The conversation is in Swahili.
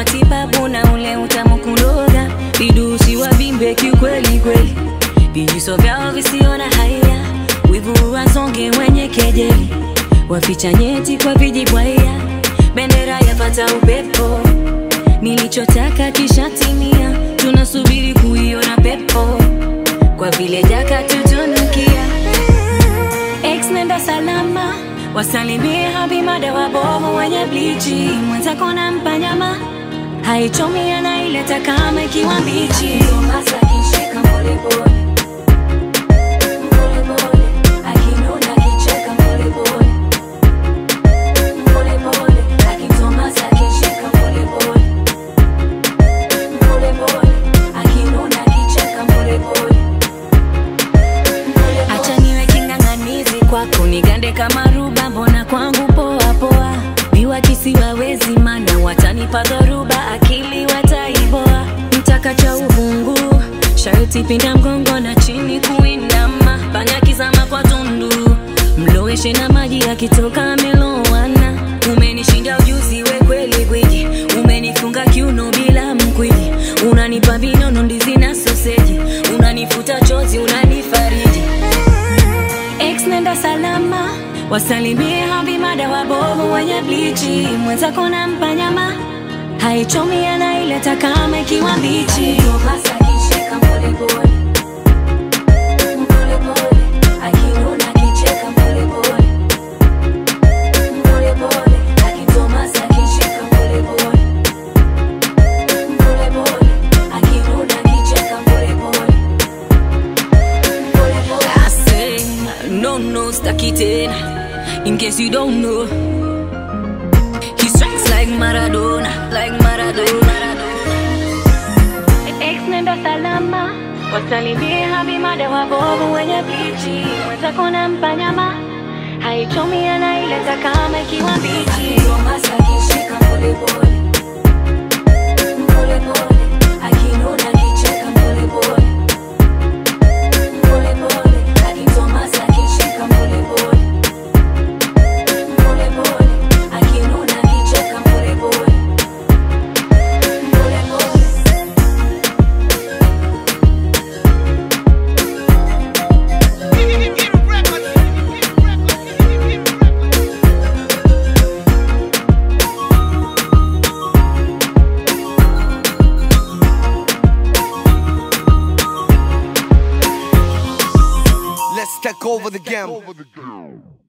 matibabu na ule utamu kuloga, vidusi wavimbe kiukweli kweli, vijiso vyao visiona haya, wivu wasonge wenye kejeli, waficha nyeti kwa vijibwaya, bendera yapata upepo, nilichotaka kishatimia, tunasubiri kuiona pepo, kwa vile jaka tutunukia Ex nenda salama, wasalimie habimada wabovu wenye blichi, mwenzako nampa nyama haichomi, anaileta kama ikiwa mbichi. Tomasa akishika polepole polepole, akinuna akicheka polepole polepole, akitomasa akishika polepole polepole, akinuna akicheka polepole Acha niwe king'ang'anizi kwako, nigande kama ruba, mbona kwangu poa poa. Viwa kisiwawezi, mana watanipa dhoruba, akili wataiboa. Mtaka cha uvungu, sharti pinda mgongo na chini kuinama, panya kizama kwa tundu, mloweshe na maji yakitoka amelowana. Umenishinda ujuzi, we kweli gwiji, umenifunga kiuno bila mkwiji, unanipa vinono, ndizi na soseji, unanifuta chozi, unanifariji Ex nenda salama, wasalimie habimada wabovu wenye blichi, mwenzako nampa nyama haichomi, anaileta kama ikiwa mbichi. Tomasa akishika polepole polepole, akinuna akicheka polepole polepole, akitomasa akishika polepole polepole, akinuna akicheka polepole I say, no, no, staki tena. In case you don't know, he strikes like Maradona, like Maradona. Ex nenda salama, wasalimie habimada wabovu wenye blichi, mwenzako nampa nyama haichomi, anaileta kama ikiwa mbichi. Tomasa akishika polepole polepole, akinuna akicheka polepole polepole, akitomasa akishika polepole polepole, akinuna akicheka polepole polepole. Let's take over the game.